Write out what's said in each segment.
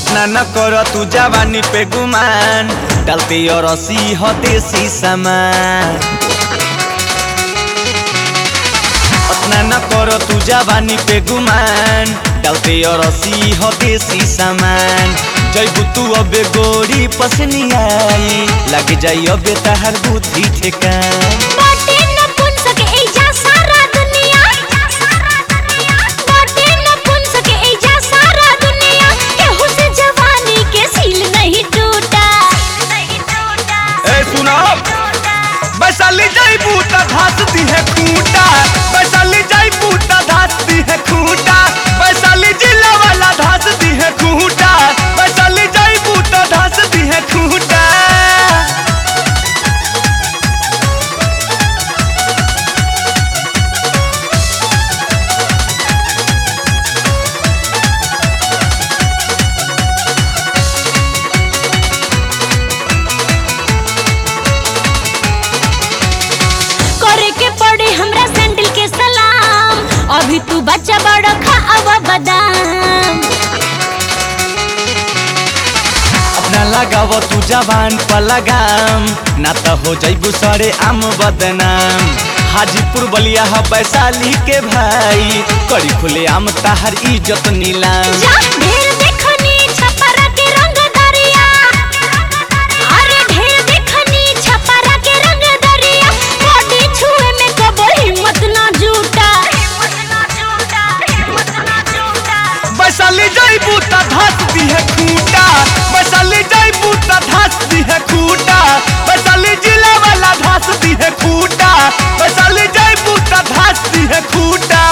अपना न कर तू जवानी पे गुमान डालते और रसी हो देसी सामान अपना न कर तू जवानी पे गुमान डालते और रसी हो देसी सामान जैबू तू अबे गोरी पसनी आई लग जाई अबे तहर बुद्धि ठेकान बाटे न पुन सके एजा सारा दुनिया बाटे न पुन सके एजा सारा दुनिया केहू से जवानी के सील नहीं टूटा ए सुनो वैशाली जैबू त धासती है खूंटा वैशाली जैबू त धासती है खूंटा वैशाली जिला वाला धासती है खूंटा वैशाली जैबू त धासती है खूंटा करे के पड़े हमरा सैंडल के सलाम अभी तू बच्चा बड़ा खा अब बादाम अपना लगाव तू जवान पर लगाम ना त हो जैबू सरे आम बदनाम हाजीपुर बलिया ह वैशाली के भाई करी खुले आम ताहर इज्जत नीलाम जा ढेर देखनी छपरा के रंग दरिया अरे ढेर देखनी छपरा के रंग दरिया बॉडी छुए में कबो हिम्मत ना जुटा वैशाली जैबू त धासती है खूंटा वैशाली जैबू त धासती है खूंटा वैशाली जिला वाला धासती है खूंटा वैशाली जैबू त धासती है खूंटा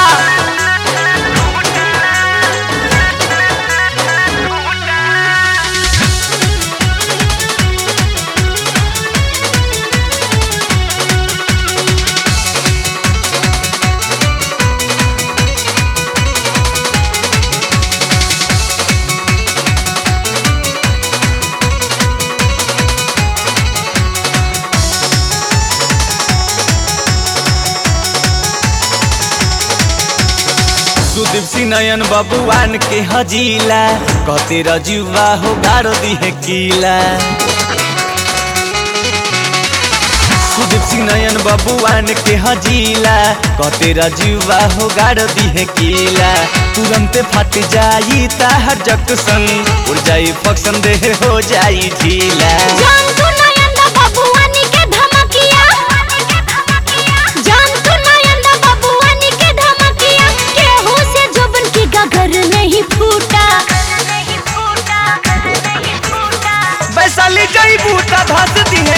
सुदीप सिंह नयन बबुआन के हजीला कहते रजुआ हो गारो दिहे कीला सुदीप सिंह नयन बबुआन के हजीला कहते रजुआ हो गारो दिहे कीला तुरंते फट जाई ताहर जक्सन उड़ जाई फक्सन देह हो जाई ढीला जान तू नयन बबुआनी के धमकिया जान तू नयन बबुआनी के धमकिया केहू से जोबन की गगर नहीं फूटा वैशाली जईबू त धस दी